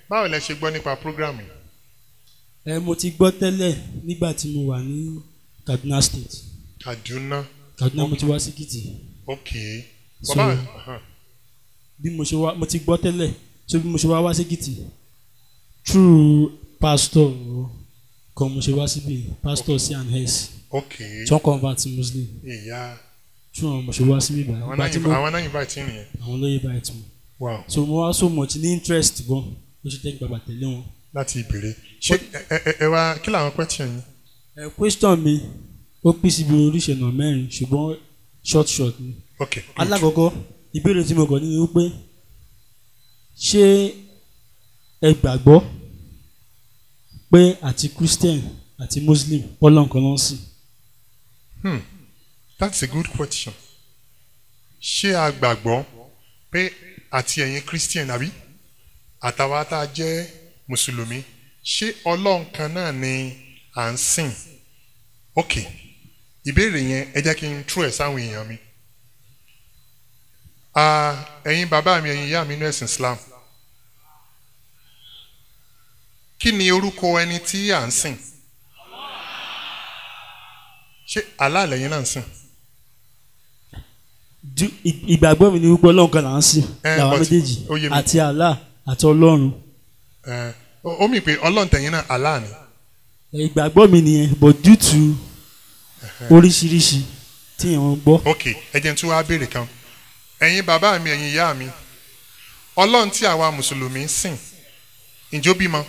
báwo lẹ ṣe gbọ́ nípa program yìí ẹ mo ti gbọ́ tẹ́lẹ̀ nígbà tí mo wà ní Kaduna State Kaduna Kaduna mo ti wá sí Èkìtì ok So- bàbá uh-huh. bí mo ṣe wá mo ti gbọ́ tẹ́lẹ̀ so bí mo ṣe wá wá sí Èkìtì through pastor kan mo ṣe wá síbi pastor c and s ok tí wọ́n convert to Muslim ìyá through wọn mo ṣe wá síbi báyìí àwọn ìgbà náà tí yìnbọn mo àwọn náà yìnbọn àti nìyẹn àwọn lóye báyìí tí mo wow so mo wá so much ní interest gan ló ṣe jẹ́ gbàgbà tẹ̀lé wọn. láti ìbèrè ṣé ẹ ẹ ẹ wá kí làwọn question yín ẹ question mi ó pín síbi oríṣi ọ̀nà mẹ́rin ṣùgbọ́n short short ni. ok good. alákọ̀ọ́kọ́ ìbéèrè tí mo kàn ní ni wípé ṣé ẹ gbàgbọ́ pé àti christian àti muslim ọlọ́run kan ló ń sìn Hmm. That's a good question. Ṣé a gbàgbọ́ pé àti ẹ̀yin Christian àbí àtàwa tá a jẹ́ Mùsùlùmí ṣé Ọlọ́run kan náà ni à ń sìn? Ok, ìbéèrè yẹn ẹ jẹ́ kí n tú ẹ̀ sáwọn èèyàn mi. Ah, Ẹ̀yin bàbá mi, ẹ̀yin ìyá mi nínú ẹ̀sìn Islam. Kí ni orúkọ ẹni tí à ń sìn? Ṣé Allah lẹ́yìn náà ń sìn? Ju- ì- ìgbàgbọ́ mi ni wípé ọlọ́run kan là ń sìn Eh, làwọn but- méjèèjì ó yé mi. àti allah àti ọlọ́run Ẹ, ó ó mì pé ọlọ́run tẹ̀yìn náà Allah ni. ìgbàgbọ́ mi nìyẹn but due to oríṣiríṣi tí èèyàn ń gbọ́ ok ẹ jẹ́ n tún wá béèrè kan ẹ̀yin bàbá mi ẹ̀yin ìyá mi ọlọ́run tí àwa mùsùlùmí ń sìn ǹjọ́ bímọ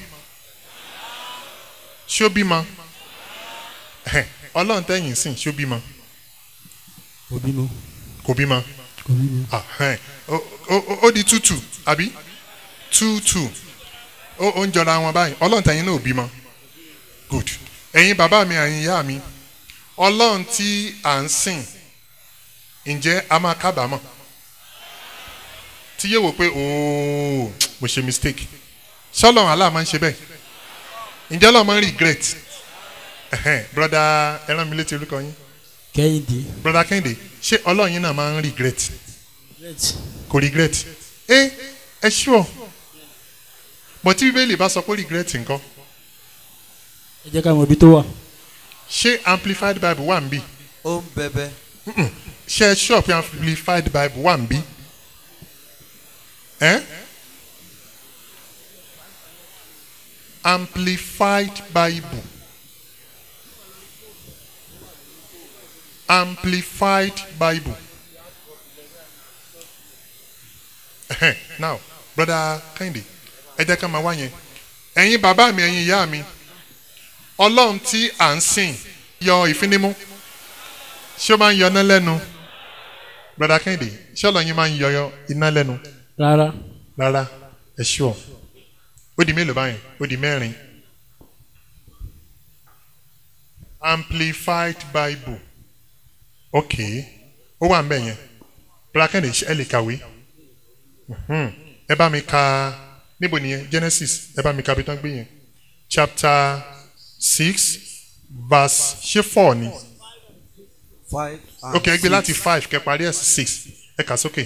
ṣó bímọ Ẹhẹ̀, ọlọ́run tẹ̀yìn ń sìn ṣó bímọ kò bímọ kò bímọ kò bímọ Ah, ẹhẹ̀, ó- ó- ó- ó di tútù àbí tútù ó ó ń jọra wọn báyìí ọlọ́run tẹ̀yìn náà ò bímọ good ẹ̀yin bàbá mi ẹ̀yin ìyá mi ọlọ́run tí à ń sìn ǹjẹ́ a máa kábàámọ̀ tí yóò wò pé ooo mo ṣe mistake ṣọlọ́run aláà máa ń ṣe bẹ́ẹ̀ ǹjẹ́ ọlọ́run máa ń regret Ẹhẹ́n, broda ẹ rán mi létí orúkọ yín kẹ́hìndé broda kẹ́hìndé ṣé ọlọ́run yín náà máa ń regret red kò regret ẹ ẹ sure but tí bíbélì bá sọ pé regret nǹkan ẹ jẹ́ ká mọ ibi tó wà ṣé amplified bible wà ń bí ó ń bẹbẹ ṣé ẹ sure pé amplified bible wà ń bí ẹ amplified bible amplified bible Ẹhẹ́n, now brother Kẹ́hìndé ẹ jẹ́ ká máa wá yẹn ẹ̀yin bàbá mi ẹ̀yin ìyá mi ọlọ́run tí à ń sìn yọ ìfínímú ṣé ó máa ń yọ iná lẹ́nu brother Kẹ́hìndé ṣé ọlọ́run yín máa ń yọ iná lẹ́nu rárá rárá ẹ ṣúọ ó di mélòó báyìí ó di mẹ́rin amplified bible ok ó wà nbẹ yẹn brakende ẹ lè kàwé Mhm. ẹ bá mi ka níbo nìyẹn genesis ẹ bá mi ka bí tán gbé yẹn chapter six verse ṣé four ni five and ok ẹ gbé six. láti five kẹ parí ẹ sí six ẹ kà sókè.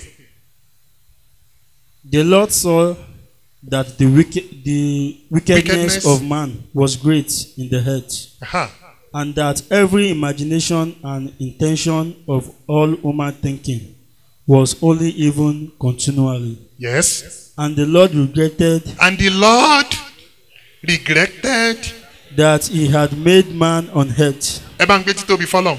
The Lord saw that the wicked, the wickedness, Wickedness. of man was great in the earth, Aha. and that every imagination and intention of all human thinking was only even continually. yes. And the Lord regretted And the Lord regretted. that he had made man on earth, Ẹ bá ń gbé títóbi fọlọ́n.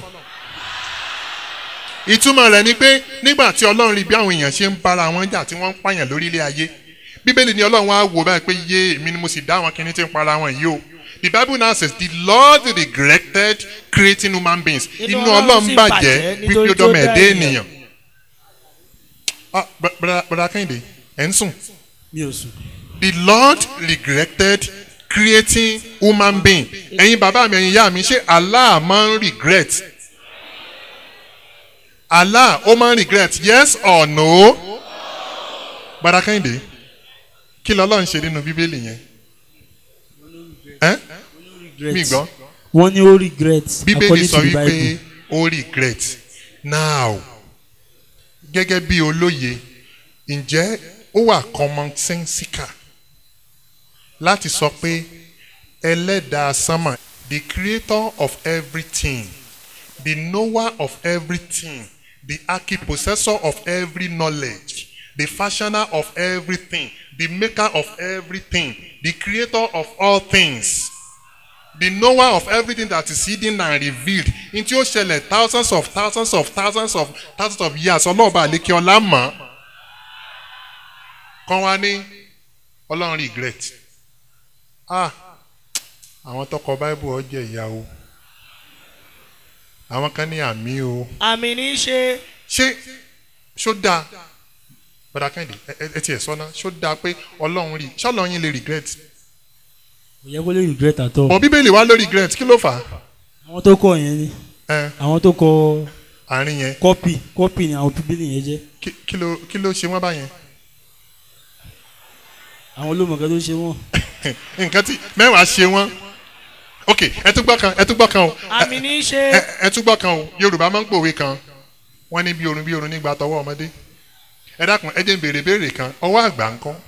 Ìtumọ̀ rẹ̀ ni pé nígbà tí Ọlọ́run rí bí àwọn èèyàn ṣe ń bára wọn jà tí wọ́n ń pààyàn lórílẹ̀ ayé. Bíbélì ni Ọlọ́run wá wò báyìí pé yé èmi ni mo sì dá àwọn kinní tí ń para wọn yìí o. The Bible now says the Lord regretted creating human beings. Inú Inú Ọlọ́run Ọlọ́run sì bàjẹ́ bàjẹ́ wípé nítorí ó tó dọ́mọ dá ẹ̀dá ènìyàn. ènìyàn. Ah, br- br- Brother Kẹ́hìndé, ẹ̀ ń sùn. mi ò sùn. The Lord regretted creating human being. Ẹ̀yin bàbá mi, ẹ̀yin ìyá mi, ṣé Allah máa ń regret? Allah ó máa ń regret yes or no? Gbadá Kẹ́hìndé, kí lọ́lọ́run ṣe nínú Bíbélì yẹn? Ẹ́ mi gbọ́. wọ́n ní ó regret Bíbélì according sọ to the wípé Bible. ó regret. Now, gẹ́gẹ́ bí olóye, ǹjẹ́ ó wà commonsensical láti sọ pé ẹlẹ́dàá sánmà the creator of everything the knower of everything the archipossessor of every knowledge the fashioner of everything the maker of everything the creator of all things the knower of everything that is hidden and revealed in tí ó ṣẹlẹ̀ thousands of thousands of thousands of thousands of years ọlọ́ọ̀bá àlékè ọlá mọ̀ kàn wá ní ọlọ́run regret ah àwọn tọkọ báíbù ọjọ́ ìyàwó àwọn kan ní àmì o àmì ní í ṣe ṣé ṣó dáa bàdà kẹ́hìndé ẹ ẹ- ẹ tiẹ̀ sọ́nà ṣó dáa pé ọlọ́run rí ṣọ́lọ́run yín lè regret kò yẹ kó lè regret at all bọ̀ bíbélì wá ló regret kí ló fà á àwọn tó kọ yẹn ni ẹ àwọn tó kọ àárín yẹn kọ́pì kọ́pì ni àwọn bíbélì yẹn jẹ́ kí- kí ló kí ló ṣe wọ́n báyẹn àwọn olómọ̀ọ́ká tó ṣe wọ́n nǹkan tí mẹ́wàá ṣe wọ́n ok ẹ tún gbọ́ kan ẹ tún gbọ́ kan o àmì ní í ṣe ẹ ẹ tún gbọ́ kan o yorùbá máa ń pòwe kan wọ́n ní bí orun bí orun nígbà tọwọ́ ọmọdé ẹ dákun ẹ jẹ́ n béèrè béèrè kan ọwọ́ àgbà ń kọ́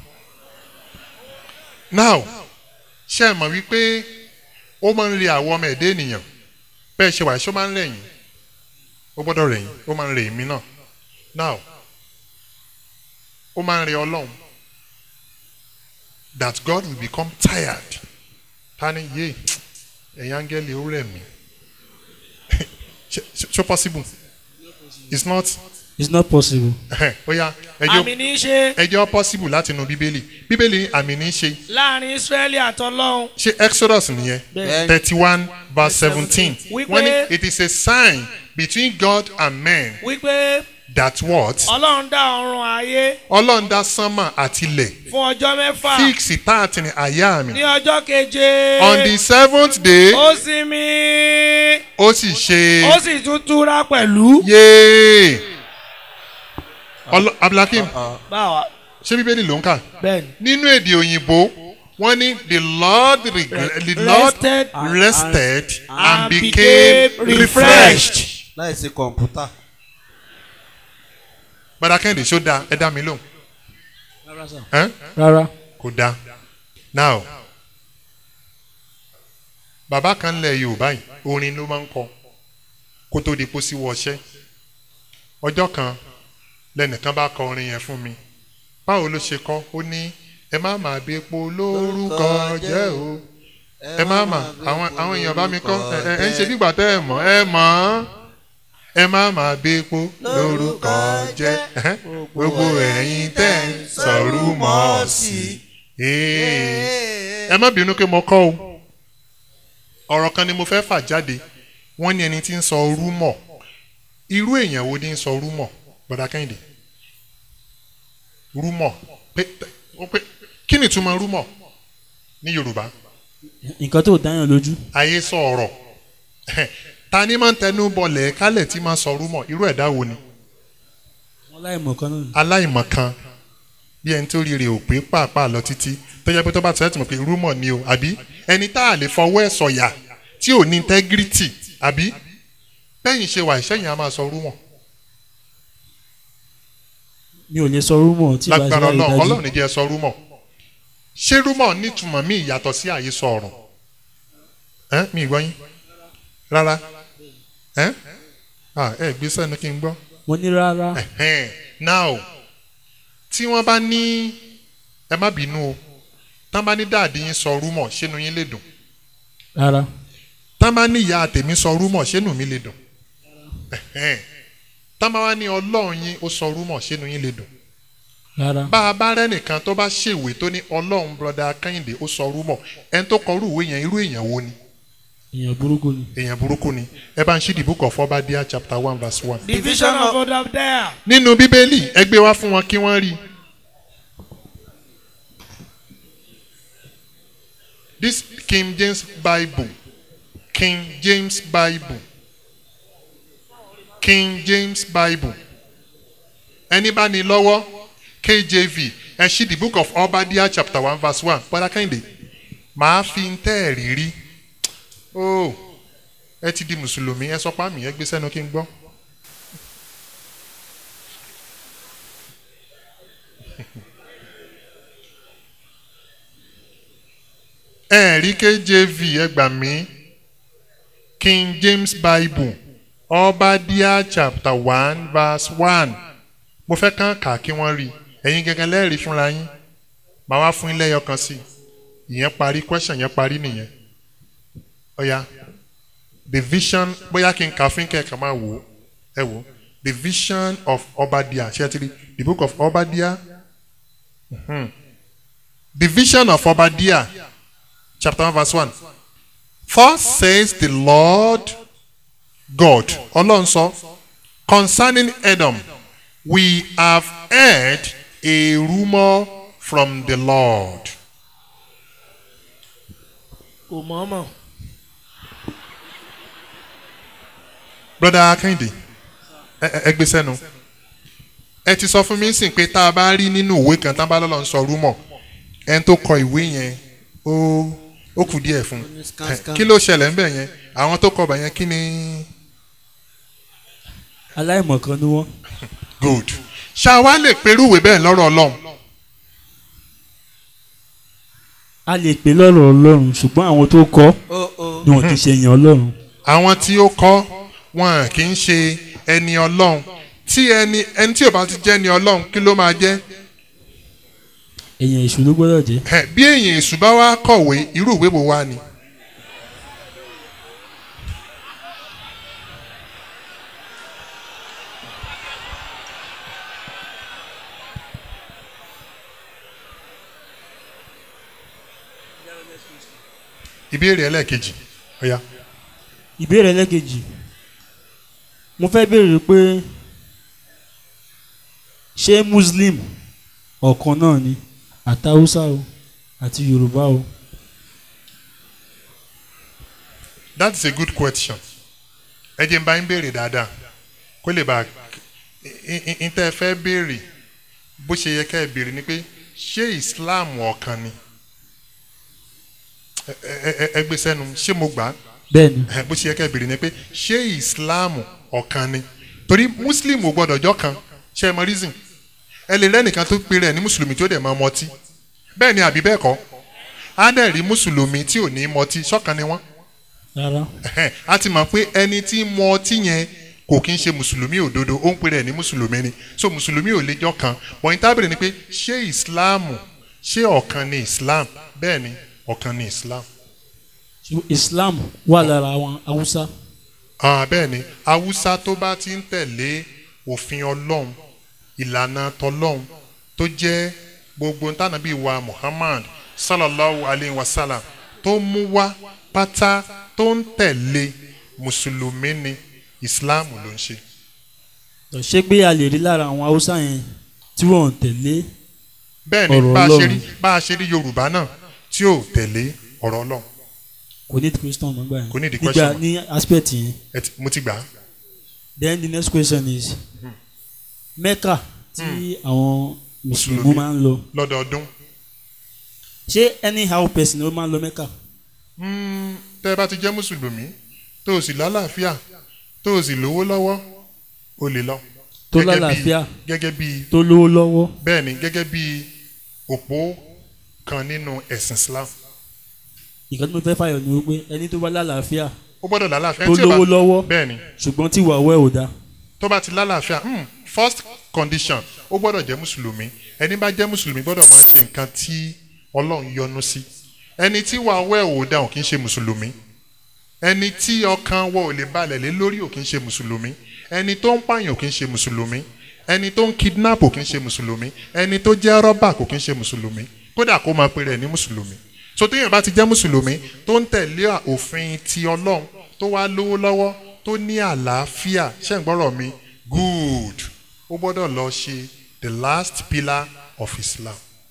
now ṣé ẹ mọ̀ wípé ó máa ń re àwọ̀ ọmọ ẹ̀dá ènìyàn bẹ́ẹ̀ ṣe wà ṣó máa ń rẹ̀yìn ó gbọ́dọ̀ rẹ̀yìn ó máa ń rẹ̀ mí náà now ó máa ń re ọlọ́run that God will become tired tani yé ẹ̀yin áńgẹ́lì ó rẹ̀ mí ṣe ṣe possible it's not it's not possible ó yá ẹjọ́ àmì ní í ṣe ẹjọ́ possible láti inú bíbélì bíbélì ní àmì ní í ṣe láàrin israẹli àtọlọ́hun ṣe exodus nìyẹn Bẹ́ẹ̀. thirty one verse seventeen Wípé- wọ́n ní it is a sign between God and men wípé that what ọlọ́run dá ọ̀run ayé ọlọ́run dá sánmà àtilẹ̀ fún ọjọ́ mẹ́fà fix táàtì ní àyà mi ní ọjọ́ keje on the seventh day ó sinmi ó sì ṣe ó sì tún túra pẹ̀lú. yéé Ọlọ- abdulhakeem báwa ṣé bíbélì ló ń kà bẹ́ẹ̀ni. nínú èdè òyìnbó wọ́n ní the lord regre- the lord Rested rested and and became became refreshed. láìsí kọ̀ǹpútà. bàdà kẹ́hìndé ṣó dáa ẹ dá mi lóhùn rárá sà ẹ́n? rárá kò dáa now bàbá kan lẹ yorùbá yìí orin ló máa ń kọ kó tó di pósí wọṣẹ́ ọjọ́ kan lẹ́nìkan bá kọ orin yẹn fún mi báwo ló ṣe kọ ó ní ẹ má máa bí epo lórúkọ jẹ́ o ẹ má mà àwọn àwọn èèyàn bá mi kọ́ ẹ ẹ ń ṣe bígbà tẹ́ ẹ mọ̀ ẹ mọ̀ ọ́ ẹ má máa bí epo lórúkọ jẹ́ ẹhẹ́n, gbogbo ẹ̀yin tẹ́ ẹ sọ̀rú mọ́ sí i ẹ má bínú pé mo kọ́ o ọ̀rọ̀ kan ni mo fẹ́ fà jáde wọ́n ní ẹni tí ń sọ rúmọ̀ irú èèyàn wo ni ń sọ rúmọ̀ gbọ́dọ̀ kẹ́hìndé rúmọ̀ pé ó pé kí ni ìtumọ̀ rúmọ̀ ní yorùbá nǹkan tó dáyàn lójú ayé sọ ọ̀rọ̀ ta ni máa ń tẹnu bọlẹ̀ kálẹ̀ tí máa sọ rúmọ̀ irú ẹ̀dá wo ni wọn láì mọ̀ kan náà ni. aláìmọ̀kan bí ẹni tó rírì ò pé pàápàá lọ títí tó yẹ pé tó bá tẹ̀ ẹ́ mọ̀ pé rúmọ̀ ni o àbí ẹni tá a lè fọwọ́ ẹ̀ sọ̀yà tí ò ní integrity àbí bẹ́yìn ṣe wà ìṣẹ́yìn á máa sọ rúmọ̀ mi ò lè sọ rúmọ̀ tí ìbá ṣe lágbára láì ọlọ́run dájú ọlọ́run ní jẹ́ sọ rúmọ̀ ṣé rúmọ̀ nítumọ̀ míì yàtọ̀ sí àhesọ ọ̀rọ̀ ẹ́ mi ì gbọ́ yín rárá ẹ́ ah ẹ gbé sẹ́nu kí n gbọ́ mo ní rárá Ẹ̀hẹ́n. now tí wọ́n bá ní ẹ má bínú o tán bá ní dáàdi yín sọ rúmọ̀ ṣénu yín lè dùn rárá tán bá ní ìyá tèmi sọ rúmọ̀ ṣénu mi lè dùn Ẹ̀hẹ́n. tán bá wá ní ọlọ́run yín ó sọ rúmọ̀ ṣénu yín lè dùn rárá bá a bá rẹ́nìkan tó bá ṣèwé tó ní ọlọ́run broda kẹ́hìndé ó sọ rúmọ̀ ẹni tó kọ irú ìwé yẹn irú èèyàn wo ni èèyàn burúkú ni èèyàn burúkú ni ẹ bá ń ṣí the book of Obadiah chapter one verse one. division of Obadiah. nínú bíbélì ẹ gbé wá fún wọn kí wọ́n rí i. this King James Bible King James Bible King James Bible ẹni bá ní lọ́wọ́ KJV ẹ ṣí the book of Obadiah chapter one verse one bọ́dá kẹ́hìndé màá fi ń tẹ́ ẹ̀ rírí oh ẹ ti di mùsùlùmí ẹ sọ pa mí ẹ gbé sẹ́nu kí n gbọ́. ẹ̀ẹ́rí KJV ẹ gbà mí King James Bible Obadiah chapter one verse one mo fẹ́ kàn kà kí wọ́n rí ẹ̀yin gẹ́gẹ́ lẹ́rìí fúnra yín màá wá fún ilé ẹyọ kan sí ìyẹn parí question yẹn parí nìyẹn ọ̀ya the vision bóyá kí n kà fún kẹ́kẹ́ máa wò ó ẹ wò ó the vision of Obadiah ṣé ẹ ti rí the book of Obadiah mhm. the vision of Obadiah chapter one verse one thus says the Lord God ọlọ́run sọ concerning Edom we have heard a rumour from the Lord. kò mọ̀ mọ̀. broda Akinde ẹ ẹ- ẹ gbé sẹ́nu ẹ ti sọ fún mi sìn pé tá a bá rí nínú ìwé kan tá a bá lọ́lọ́ ń sọ rúmọ̀ ẹni tó kọ ìwé yẹn ó ó kù díẹ̀ fún un Ẹ, kí ló ṣẹlẹ̀ ńbẹ̀ yẹn àwọn tó kọ ọbẹ̀ yẹn kí ni aláìmọ̀kan ni wọ́n good ṣá wa lè perú ìwé bẹ́ẹ̀ lọ́rọ̀ ọlọ́run a lè pè lọ́rọ̀ ọlọ́run ṣùgbọ́n àwọn tó kọ́ ó ó ni wọ́n ti ṣe èèyàn ọlọ́run àwọn tí ó kọ wọn kì í ṣe ẹni ọlọ́run tí ẹni ẹni tí ò bá ti jẹ́ ẹni ọlọ́run kí ló máa jẹ́ èèyàn èṣù ló gbọ́dọ̀ jẹ́ Ẹ, bí èèyàn èṣù bá wá kọ̀wé irú ìwé wo wá ni. ìbéèrè ẹlẹ́ẹ̀kejì ọ̀ya ìbéèrè ẹlẹ́kejì mo fẹ́ béèrè pé ṣé muslim ọ̀kan náà ni àti haúsá o àti yorùbá o that is a good question ẹ jẹ́ n bá yín béèrè dáadáa kó lè bá n tẹ́ ẹ fẹ́ béèrè bó ṣe yẹ ká ẹ béèrè ni pé ṣé islam ọ̀kan ni ẹ ẹ ẹ- ẹ gbé sẹ́nu ṣé mo gbà á bẹ́ẹ̀ ni ẹ, bó ṣe yẹ ká ẹ béèrè ni pé ṣé islam ọ̀kan ni torí muslim ò gbọ́dọ̀ jọ́ kan ṣe é mọ reason ẹ lè rẹ́nìkan tó pe rẹ̀ ní mùsùlùmí tó dẹ̀ máa mọtí bẹ́ẹ̀ ni àbí bẹ́ẹ̀ kọ́ á dẹ̀ rí mùsùlùmí tí ò ní mọtí ṣọ́kan ni wọ́n rárá Ẹhẹ́n, a ti mọ̀ pé ẹni tí mu ọtí yẹn kò kí ń ṣe mùsùlùmí òdodo ó ń pè rẹ̀ ní mùsùlùmí ni so mùsùlùmí ò lè jọ kan wọ̀nyí tábìlì ni pé ṣé ìsìláàmù ṣé ọ̀kan ni islam bẹ́ẹ̀ ni ọ̀kan ni islam Ṣùgbọ́n islam wà lára àwọn haúsá ah, bẹ́ẹ̀ ni haúsá tó bá ti ń tẹ̀lé òfin ọlọ́run ìlànà tọlọ́run tó jẹ́ gbogbo ntànàbí wa muhammad sallallahu alayhi wa sallam tó mú wá pátá tó ń tẹ̀lé mùsùlùmí ni islam ló ń ṣe. ṣé pé a lè rí lára àwọn haúsá yẹn tí wọ́n ń tẹ̀lé bẹ́ẹ̀ ni Ọ̀rọ̀ bá a ṣe Ọlọ́run. rí bá a ṣe rí yorùbá náà tí ò tẹ̀lé ọ̀rọ̀ ọlọ́run kò ní question nígbà yẹn Kò ní di nígbà question. ní aspect yẹn Ẹ ti- mo ti gbà á. then the next question is mecca tí àwọn mùsùlùmí Mùsùlùmí. máa ń lọ lọ́dọọdún ṣé anyhow person ló máa ń lọ mecca Mm, tẹ́ ẹ bá ti jẹ́ mùsùlùmí tó o sì lálàáfíà tó o sì lówó lọ́wọ́ o lè lọ. tó Gẹ́gẹ́ bí- lálàáfíà gẹ́gẹ́ bí tó lówó lọ́wọ́ bẹ́ẹ̀ ni gẹ́gẹ́ bí òpó kan nínú ẹ̀sìn islam ìkan tí mo fẹ́ fàyọ̀ ni wípé ẹni tó bá lálàáfíà ó gbọ́dọ̀ lálàáfíà tó Ẹni tí ò bá- lówó lọ́wọ́ bẹ́ẹ̀ ni ṣùgbọ́n tí wàá wẹ̀ ò dáa tó bá ti lálàáfíà mm, first condition ó gbọ́dọ̀ jẹ́ mùsùlùmí ẹni bá jẹ́ mùsùlùmí gbọ́dọ̀ máa ṣe nǹkan tí ọlọ́run yọ́nú sí ẹni tí wàá wẹ̀ ò dáhùn kì í ṣe mùsùlùmí ẹni tí ọkàn wọ ò lè balẹ̀ lé lórí ò kì í ṣe mùsùlùmí ẹni tó ń pààyàn ò kì í ṣe mùsùlùmí ẹni tó ń kidnap ò kì í ṣe mùsùlùmí ẹni tó jẹ́ rọ́bà kò kì í ṣe mùsùlùmí kódà kó máa pe rẹ̀ ní mùsùlùmí so téèyàn bá ti jẹ́ mùsùlùmí tó ń tẹ̀lé òfin ti ọlọ́run tó wá lówó lọ́wọ́ tó ní àlàáfíà ṣé ń gbọ́rọ̀ mi good ó gbọ́dọ̀ lọ ṣe the last pillar of Islam.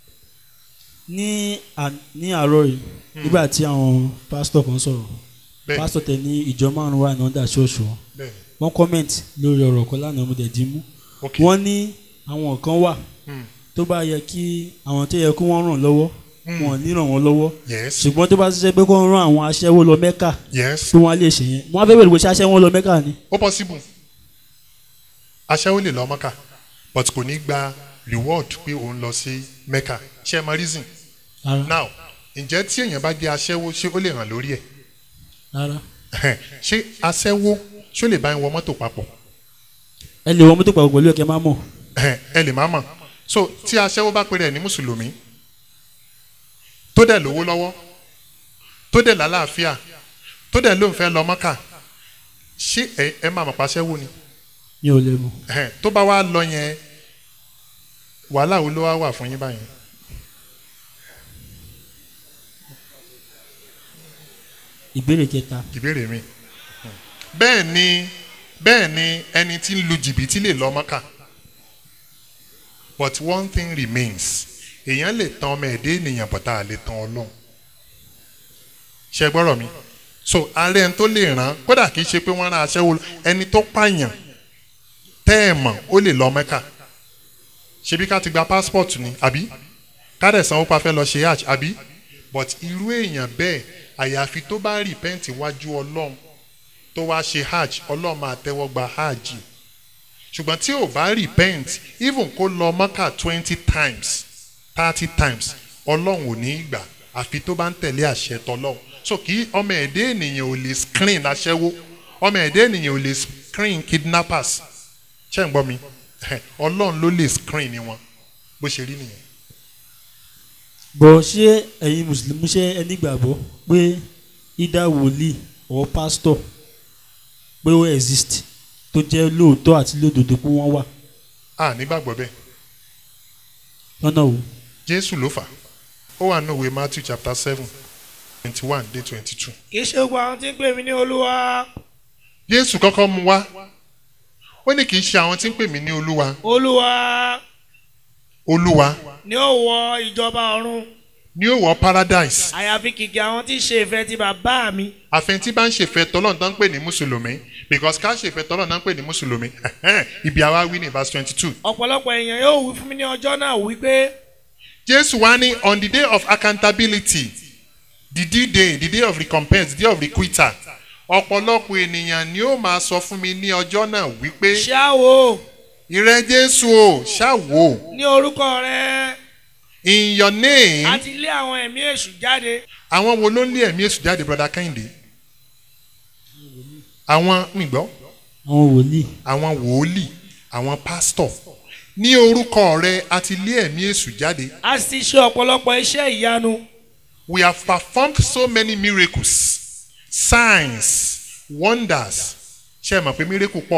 ní à- ní àárọ̀ yìí nígbà tí àwọn pásítọ̀ kan sọ̀rọ̀ bẹ́ẹ̀ pásítọ̀ tẹ ní ìjọ márùn-ún wà ní ọ̀dà ṣọ́ọ̀ṣù wọn bẹ́ẹ̀ wọ́n comment lórí ọ̀rọ̀ kan lánàá mo dẹ̀ dín mú ok wọ́n ní àwọn kan wà Hmm. tó bá yẹ kí àwọn tó yẹ kó wọ́n ràn lọ́wọ́ Hmm. wọn ò ní ràn wọ́n lọ́wọ́ yes ṣùgbọ́n tó bá ṣiṣẹ́ pé kó ń rán àwọn aṣẹ́wó lọ mẹ́kà yes pé wọ́n á lè ṣe yẹn wọ́n á fẹ́ bẹ̀rẹ̀ bó ṣe aṣẹ́wó lọ mẹ́kà ni ó possible aṣẹ́wó lè lọ mọ́kà but kò ní gba reward pé òun lọ sí mecca ṣe é mọ reason Rárá. now ǹjẹ́ tí èèyàn bá jẹ́ aṣẹ́wó ṣé ó lè hàn lórí ẹ̀ rárá ṣé aṣẹ́wó ṣé ó lè bá ń wọ mọ́tò papọ̀ ẹ lè wọ mọ́tò pàpọ̀ pẹ̀lú ẹ̀kẹ́ má mọ̀ ẹ lè má mọ̀ so tí aṣẹ́wó bá pèrè ẹ̀ ní mùsùlùmí tó dẹ̀ lówó lọ́wọ́ tó dẹ̀ lálàáfíà tó dẹ̀ ló ń fẹ́ lọ mọ́kà ṣé ẹ ẹ máa mọ̀ pa aṣẹ́wó ni mi ò lè mọ̀ Ẹhẹ́n, tó bá wá lọ yẹn wàhálà wo ló wá wà fún yín báyìí ìbéèrè kẹta ìbéèrè mi bẹ́ẹ̀ ni bẹ́ẹ̀ ni ẹni tí ń lu jìbìtì lè lọ mọ́kà but one thing remains èèyàn lè tan ọmọ ẹ̀dẹ́ ènìyàn bọ̀tá lè tan ọlọ́run ṣe gbọ́rọ̀ mi so ààrẹ ẹni tó lè ràn kódà kìí ṣe pé wọ́n rán aṣẹ́wó lọ, ẹni tó pààyàn tẹ́ ẹ̀ mọ̀ ó lè lọ mẹ́kà ṣebí ká ti gba passport ni àbí ká dẹ̀ sanwó pa fẹ́ lọ ṣe hajj àbí but irú èèyàn bẹ́ẹ̀ àyàfi tó bá repent wájú ọlọ́run tó wá ṣe hajj ọlọ́run máa tẹ́wọ́ gba hajj ṣùgbọ́n tí ò bá repent even kó lọ mọ́kà twenty times thirty times ọlọ́run ò ní í gbà àfi tó bá ń tẹ̀lé àṣẹ tọlọ́run so kí ọmọ ẹ̀dẹ́ ènìyàn ò lè screen aṣẹ́wó ọmọ ẹ̀dẹ́ ènìyàn ò lè screen kidnappers ṣé ń gbọ́ mi ọlọ́run ló lè screen ni wọn bó ṣe rí nìyẹn. bọ̀ ṣé ẹ̀yin mùsùlùmí ṣe ẹ nígbàgbọ́ pé ida wòlíì or pastor pé ó exist tó jẹ́ lóòótọ́ àti lódodo pé wọ́n wà a nígbàgbọ́ bẹ́ẹ̀ lọ́nà wo jésù ló fà á ó wà nínú ìwé matthew chapter seven twenty one dé twenty two. kì í ṣe gbogbo àwọn tí ń pè mí ní olúwa jésù kọ́kọ́ mú wá ó ní kì í ṣe àwọn tí ń pè mí ní olúwa olúwa olúwa ni ó wọ ìjọba ọ̀run ní ó wọ paradise àyàfi kìkì àwọn tí ń ṣe ìfẹ́ ti bàbá mi àfẹn tí bá ń ṣèfẹ́ tọ́lọ́run tó ń pè ní mùsùlùmí because ká ṣèfẹ́ tọ́lọ́run tó ń pè ní mùsùlùmí ibi àwa wí ní verse twenty two ọ̀pọ̀lọpọ̀ èèyàn yóò wí fún mi ní ọjọ́ náà wípé jésù wá ní on the day of accountability the due day the day of recompense the day of requital ọ̀pọ̀lọpọ̀ ènìyàn ni ó máa sọ fún mi ní ọjọ́ náà wípé ṣáwo ìrẹ jésù o ṣáwo ní orúkọ rẹ in your name àti lé àwọn ẹ̀mí èṣù jáde àwọn wo ló ń lé ẹ̀mí èṣù jáde brother kẹ́hìndé àwọn mìgbọ́ àwọn wòlíì àwọn wòólì àwọn pásítọ̀ ní orúkọ rẹ àti lé ẹ̀mí èṣù jáde a sì ṣe ọ̀pọ̀lọpọ̀ iṣẹ́ ìyanu we have performed so many miracles signs wonders ṣe é mọ̀ pé miracle pọ̀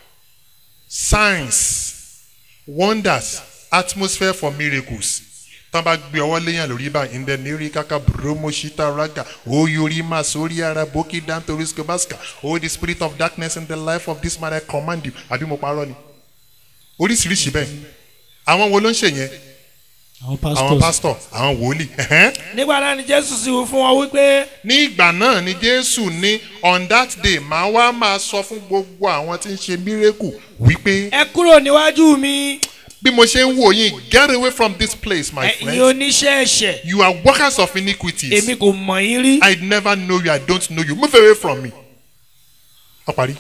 signs wonders atmosphere for miracles tán bá gbé ọwọ́ léyàn lórí bá ìndẹ nírí kaka bromo shita raga oyori ma sórí ara bókì dantoris kobaska oh the spirit of darkness in the life of this man I command you àbí mo parọ́ ni oríṣiríṣi bẹ́ẹ̀ àwọn wo ló ń ṣe yẹn àwọn àwọn pastors pásítọ̀ àwọn wòlíì ẹ̀hẹ́n. nígbà náà ni jésù sì wí fún wọn wípé ní ìgbà náà ni jésù ní on that day màá wá máa sọ fún gbogbo àwọn tí ń ṣe mírèkù wípé ẹ kúrò níwájú mi bí mo ṣe ń wò yín get away from this place my ẹ̀yin friend oníṣẹ́ ẹ̀ṣẹ̀ you are workers of iniquities èmi kò mọ̀ yín rí I never know you I don't know you move away from me. ọ parí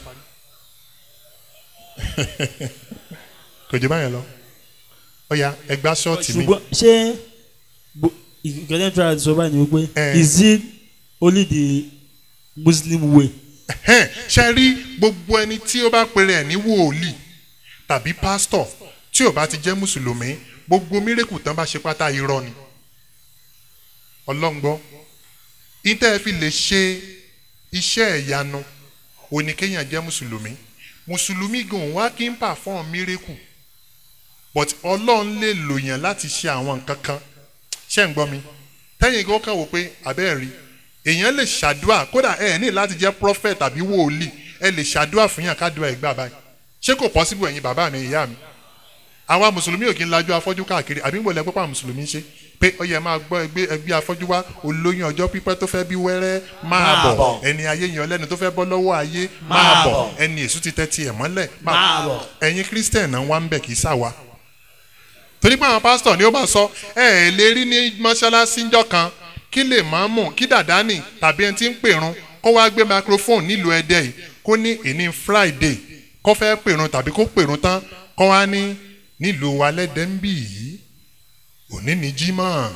kò jẹ́ báyẹn lọ ó yá ẹgbẹ́ ṣọ́ọ̀tì mi ṣùgbọ́n ṣé ìkẹ́lẹ́ tí a sọ báyìí ni wípé Eh. is it only the muslim way Ẹ̀hẹ́n, ṣe rí gbogbo ẹni tí ó bá pèrè ẹ̀ ní wòlíì tàbí pásítọ̀ tí ò bá ti jẹ́ mùsùlùmí gbogbo mírèkù tán bá ṣe pátá irọ́ ni ọlọ́ngbọ́ ìtẹ́ fi lè ṣe iṣẹ́ ìyanu oníkéyàn jẹ́ mùsùlùmí mùsùlùmí gan wá kí n pàfọ́n mírèkù but ọlọ́run lè lò yàn láti ṣe àwọn nǹkan kan ṣé ń gbọ́ mi tẹ́yìn kan kàn wò pé abẹ́ẹ̀ rí èèyàn lè ṣàdúà kódà ẹ ní láti jẹ́ prophet tàbí wòlíì ẹ lè ṣàdúà fún yàn kádùá ìgbà báyìí ṣé kò possible ẹ̀yin bàbá mi ìyá mi àwa mùsùlùmí ò kí ń lajú afọ́jú káàkiri àbí ń gbọ́dọ̀ pípa mùsùlùmí ń ṣe pé ó yẹ máa gbọ́ ẹgbẹ́ ẹgbẹ́ afọ́jú wá olóyún ọjọ́ pípẹ́ tó fẹ́ bí wẹ́rẹ́ máa bọ̀ ẹni ayé yan lẹ́nu tó fẹ́ bọ́ lọ́wọ́ ayé máa bọ̀ ẹni èṣù ti tẹ́ tiẹ̀ mọ́lẹ̀ máa bọ̀ ẹ̀yin christian náà wá ń bẹ̀ kì í sàwa torí pé àwọn pásítọ̀ ni ó máa sọ ẹ ẹ lè rí ní mọ́ṣáláṣí ńjọ́ kan kí lè máa mú kí dàdánì tàbí ẹni tí ń pèrun kó wá gbé microphone nílùú ẹdẹ yìí kó ní ìní friday kó fẹ́ pèrun tàbí kó pèrun tán kó wá ní nílùú wa lẹ́dẹ̀ ń bì yìí òní ní jímọ̀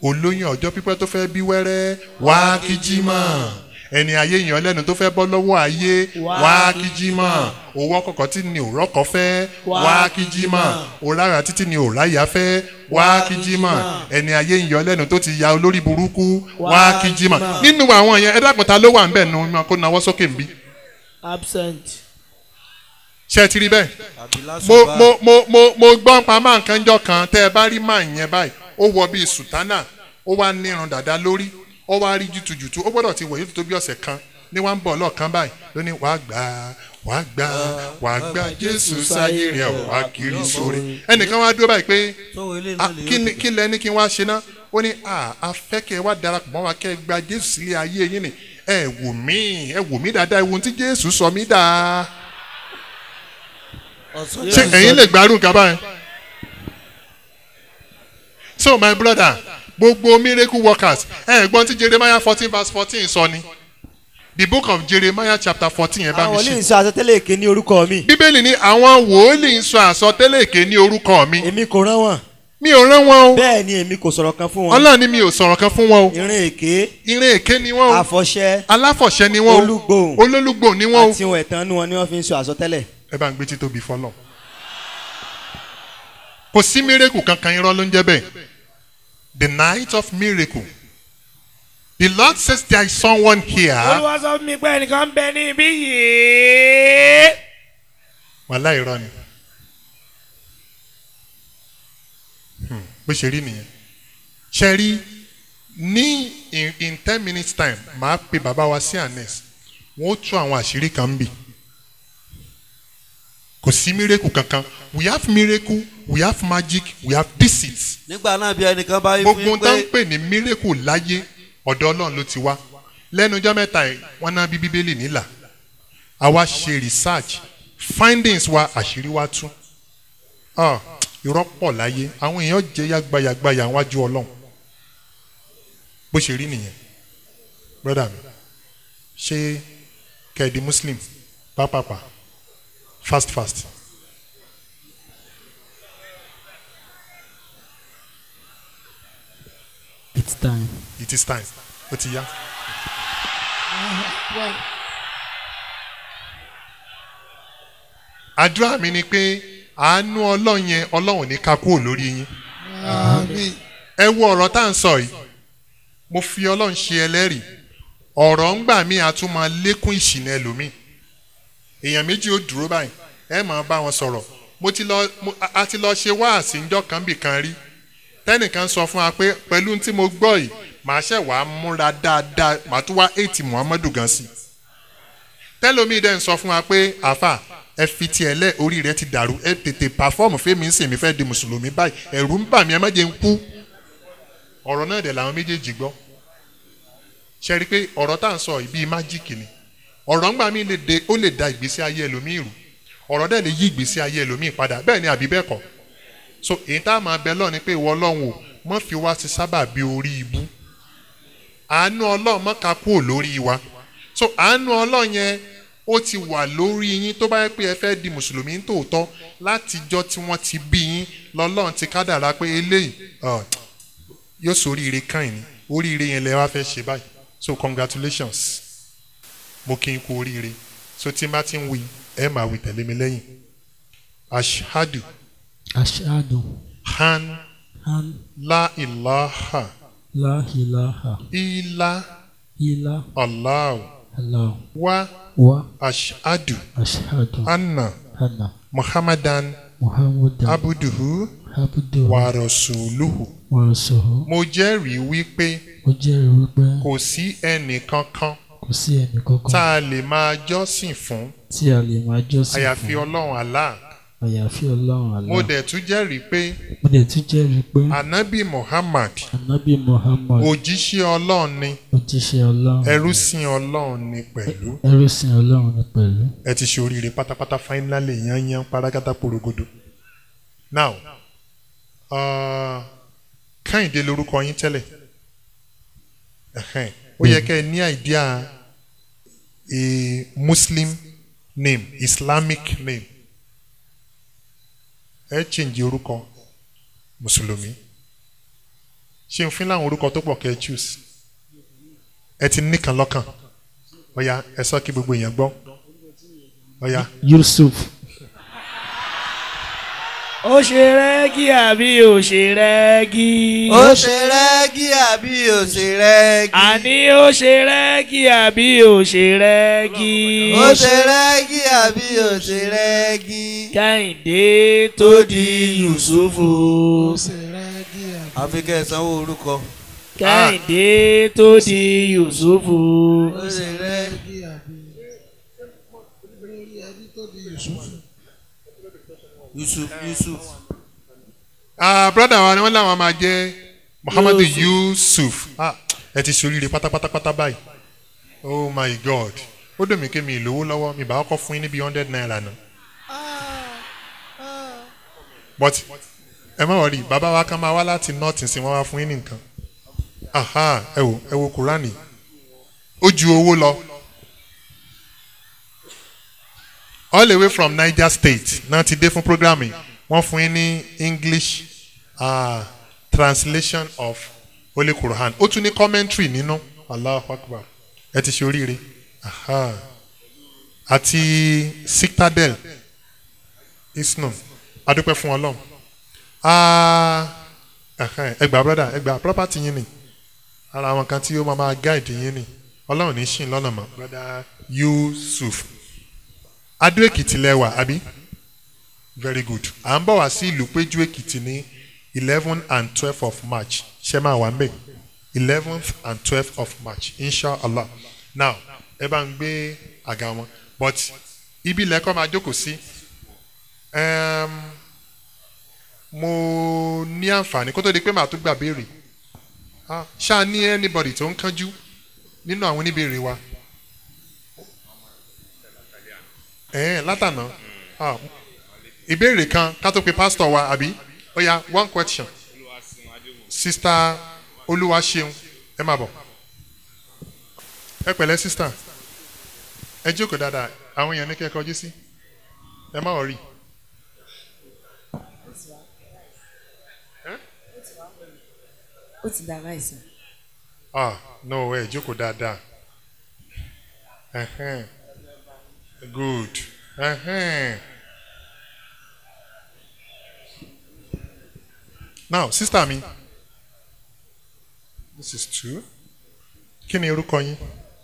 olóyún ọjọ́ pípẹ́ tó fẹ́ bí wẹ́rẹ́ wá kí jímọ̀ ẹni ayé yan lẹ́nu tó fẹ́ bọ́ lọ́wọ́ ayé wá kí jímọ̀ owó kọ̀kọ́ tí ni òrọ́ kọ́ fẹ́ wá kí jímọ̀ òrára títí ni òráyà fẹ́ wá kí jímọ̀ ẹni ayé yan lẹ́nu tó ti ya olórí burúkú wá kí jímọ̀ nínú àwọn yẹn ẹ dákun ta ló wà ń bẹ̀ nu kó nawọ́ sókè ń bí absent. ṣé ẹ ti rí bẹ́ẹ̀ àbí mo lásùbà mo mo mo mo gbọ́ pa máa nǹkan jọ kan tẹ́ ẹ bá rí máa yẹn báyìí ó wọ bíi sùtánà ó wá nírun dàda lórí ó wá rí jùtùjùtù ó gbọ́dọ̀ ti wọ̀ yóò tó bí ọ̀sẹ̀ kan ní wàá ń bọ̀ lọ́ọ̀kan báyìí ló ní wàá gbà wàá gbà wàá gbà jésù sáyé rẹ̀ wàá kiri sórí ẹnìkan wá dúró báyìí pé sọ́wọ́ ilé "Ah, náà lè kí ni- kí lẹ ní kí n wá ṣe ná ó ní "Ah, a fẹ́ kẹ́ ẹ wá darapọ̀ mọ́ wa kẹ́ ẹ gba jésù sílé ayé yín ni ẹ wò mí ẹ wò mí dáadáa ẹ wo ohun tí jésù sọ mí dáa ọ̀sán ṣé ẹ̀yin lè gbárùn kaba yẹn. so my brother gbogbo miracle workers ẹ gbọ́n tí jeremiah fourteen verse fourteen sọ ni the book of jeremiah chapter fourteen ẹ bá àwọn mi wòlíì ń ṣe. sọ àsọtẹ́lẹ̀ èké ní orúkọ mi bíbélì ní àwọn wòólì ń sọ àsọtẹ́lẹ̀ èké ní orúkọ mi èmi kò rán wọn mi ò rán wọn o bẹ́ẹ̀ ni èmi kò sọ̀rọ̀ kan fún wọn ọlọ́run ni mi ò sọ̀rọ̀ kan fún wọn o ìrìn èké ìrìn èké ni wọ́n o àfọ̀ṣẹ aláfọ̀ṣẹ ni wọ́n o olúgbòhùn olólùgbò ni wọ́n o àti ohun ẹ̀tàn nu wọn ni wọ́n fi ń sọ àsọtẹ́lẹ̀ ẹ bá ń gbé títóbi fọlọ kò sí miracle kankan irọ́ ló ń jẹ́ bẹ́ẹ̀ the night of miracle the lord says there is someone here olúwa sọ fún mi pé ẹnìkan ń bẹ níbí yìí. wàhálà irọ́ ni Hmm, bó ṣe rí nìyẹn ṣe rí ní in, in ten minutes time màá pe bàbá wa sí anes wọn ó tú àwọn àṣírí kan bì kò sí miracle kankan we have miracle we have magic we have deceit nígbà náà bí ẹnìkan bá yí fún gbogbo yín tá ń pé pè ní miracle láyé ọ̀dọ̀ ọlọ́run ló ti wá lẹ́nu ọjọ́ mẹ́ta yìí wọ́n ná bí bíbélì nílà àwa ṣe research findings wa àṣírí wa tú Ah, irọ́ pọ̀ láyé àwọn èèyàn jẹ́ yàgbáyàgbáyà wájú ọlọ́run bó ṣe rí nìyẹn brother mi ṣé kẹ́ẹ̀dì muslim pápápá fast fast it's time. it is time ó ti yá. àdúrà mi ni pé àánú ọlọ́run yẹn ọlọ́run ní ká kúrò lórí yín. ẹ wo ọ̀rọ̀ tá à ń sọ yìí mo fi ọlọ́run ṣe ẹlẹ́rìí ọ̀rọ̀ ń gbà mí àtún máa lékún ìṣìnà ẹlòmíì èèyàn méjì ó dúró báyìí ẹ máa bá wọn sọ̀rọ̀ mo ti lọ mo- a- a ti lọ ṣe wáàsí ńjọ́ kan bì kan rí tẹ́nìkan sọ fún wa pé pẹ̀lú tí mo gbọ́ yìí màá ṣẹ̀ wá múra dáadáa màá tún wá eighty muhammadu gan sí tẹ́lómi dẹ́n sọ fún wa pé àfà ẹ fi tiẹ̀ lẹ́ orí rẹ ti dàrú ẹ tètè pàfọ́ọ̀mù fẹ́mi ń sìn mí fẹ́ di mùsùlùmí báyìí ẹ̀rù ń bà mí ẹ má jẹ́ ń kú ọ̀rọ̀ náà dẹ̀ làwọn méjèèjì gbọ́ ṣe rí i pé ọ̀rọ̀ tá à ń sọ yìí bíi májíìkì ni ọ̀rọ̀ ńgbà mí lè de ó lè da ìgbésí ayé ẹlòmíì rù ọ̀rọ̀ dẹ̀ lè yí ìgbésí ayé ẹlòmíì padà bẹ́ẹ̀ ni àbí bẹ́ẹ̀ kọ́ so èyí tá a máa bẹ lọ́ọ̀ ni pé ìwọ ọlọ́run o mọ́ fi wá sí sábà bí orí ibú àánú ọlọ́run mọ́ ká kúrò lórí wa so àánú ọlọ́run yẹn ó ti wà lórí yín tó bá yẹ pé ẹ fẹ́ di mùsùlùmí tòótọ́ látijọ́ tí wọ́n ti bí yín lọ́lọ́run ti kádàrá pé eléyìí ọ̀, yóò sóríire kàn yín oríire yẹn lẹ wá fẹ́ ṣe báyìí so congratulations mo kí n kú oríire so tí n bá ti ń wí ẹ máa wí tẹ̀lé mi lẹ́yìn ashadu ashadu han an la ilaha la ilaha illa illa allah allah wa wa ashadu ashadu anna anna muhammadan muhammadan abuduhu abduhu wa rasuluhu wa rasuluhu mo jẹ́rìí wípé ó jẹ́rìí wípé kò sí ẹnì kankan kò sí ẹnì kankan tá a lè máa jọ́sìn fún tí a lè máa jọ́sìn àyàfi fún ọlọ́run allah àyàfi ọlọ́run mo Allah dẹ̀ tún jẹ́rìí pé mo dẹ̀ tún jẹ́rìí pé anabi muhammad anabi muhammad òjíṣẹ́ ọlọ́run ni òjíṣẹ́ ọlọ́run ẹrú sin ọlọ́run ni pẹ̀lú ẹrú sin ọlọ́run ni pẹ̀lú ẹ ti ṣe oríire pátápátá finally yányán parágátá porogodo now uh, kẹ́hìndé lorúkọ yín tẹ́lẹ̀ Ẹhẹ́n. ó yẹ kẹ́ ẹ ní idea a muslim name islamic name ẹ change orúkọ mùsùlùmí ṣé n fún láwọn orúkọ tó pọ̀ kẹ́ ẹ choose ẹ ti nìkan lọ́kàn ọ̀ya ẹ sọ kí gbogbo èèyàn gbọ́ ọ̀ya yusuf ó ṣe rẹ́gí àbí ó ṣe rẹ́gí. ó ṣe rẹ́gí àbí ó ṣe rẹ́gí. àní ó ṣe rẹ́gí àbí ó ṣe rẹ́gí. ó ṣe rẹ́gí àbí ó ṣe rẹ́gí. kẹ́hìndé tó di yusufu. àfi kẹ́ ẹ sanwó orúkọ. kẹ́hìndé tó di yusufu. ó ṣe rẹ́gí. yusuf yusuf. ah brother wa ni wọ́n láwọn máa jẹ́ muhammadu yusuf ah ẹ ti ṣoríire pátápátápátá báyìí oh my god ó dùn mí kí mi ìlówó lọ́wọ́ mi bá kọ́ fún yín níbi hundred naira náà but ẹ má wọrí bàbá wa kan máa wá láti north sí wọn wá fún yín ní nǹkan aha ẹ wo ẹ wo kúránì ó ju owó lọ all the way from niger state náà ti dé fún programme wọ́n fún yín ní english uh, translation of holy quran ó tún ní commentary nínú allahu akbar ẹ ti ṣe oríire aha àti citadel islam adúpẹ́ fún ọlọ́run Ah, ẹhẹ́n, ẹ gbà brother ẹ gbà property yín ni ara àwọn kan tí ó máa máa guide yín ni ọlọ́run ní ṣìn lọ́nà mọ́ brother yusuf adó èkìtì lẹ́wà àbí very good à ń bọ̀ wá sí ìlú péjú èkìtì ní eleven and twelve of march ṣe máa wà ń bẹ̀ eleventh and twelfth of march inshallah now ẹ bá ń gbé àga wọn but ibi ilẹ̀ kọ́ máa jókòó sí um, mo ní àǹfààní kó tó di pé màá tún gbà béèrè Ah, ṣáà ní anybody tó ń kánjú nínú àwọn oníbèrè wa ẹ̀ẹ́n látànà Ah, ìbéèrè kan ká tó pe pásítọ̀ wa àbí ó yá one question sista olúwaṣeun ẹ máa bọ̀ ẹ pẹ̀lẹ́ sista ẹ jókòó dáadáa àwọn èèyàn ní kẹ́ ẹ kọjú sí ẹ má wọ̀ rí. ó ti dà láìsàn. ah no ẹ jókòó dáadáa Ẹhẹ́n. good Ẹhẹ́n. now sister mi this is two kí ni orúkọ yín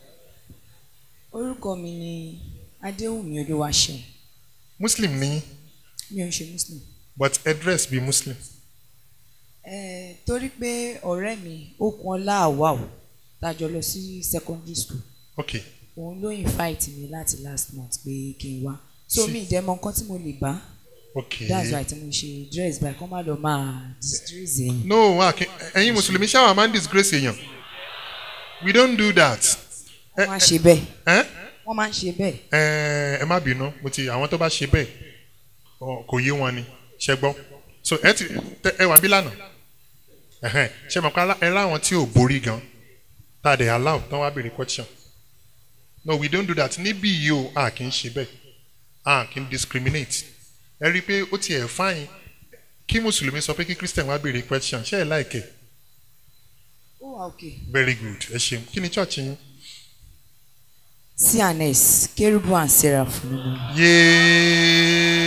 orúkọ mi ni adéwùmí olúwaṣeun muslim ni yín mi ò ń ṣe muslim. but address bí muslim Eh, torí pé ọ̀rẹ́ mi okun ọlá àwàù tájọ lọ sí secondary school ok òun ló invite mi láti last month pé kí n wá so mi ìdẹ́mọ nǹkan tí mo lè bá ok that's why tí mo ṣe dress by kọ́ má lọ máa disgrace yẹn. no wọn àkí ẹ̀yin mùsùlùmí ṣáà máa ń disgrace èèyàn we don't do that wọ́n máa ń ṣe bẹ́ẹ̀ ẹ wọ́n máa ń ṣe bẹ́ẹ̀ ẹ ẹ má bínú mo ti àwọn tó bá ṣe bẹ́ẹ̀ ọ, kò yé wọn ni ṣe gbọ́ so ẹ ti tẹ- ẹ wà bí lánàá ẹhẹn ṣe mọ̀ pé alá- ẹ láwọn tí ò borí gan tá a dẹ̀ allow tán wá béèrè question no we don't do that níbí yìí o a kì í ṣe bẹ́ẹ̀ a kì í discriminate ẹ rí i pé ó tiẹ̀ fáyín kí mùsùlùmí sọ pé kí christian wá béèrè question ṣé ẹ láìkẹ́ ó wà okay. very good ẹ ṣeun kí ni church yín cns kérúbù and seraph ni mo. yéé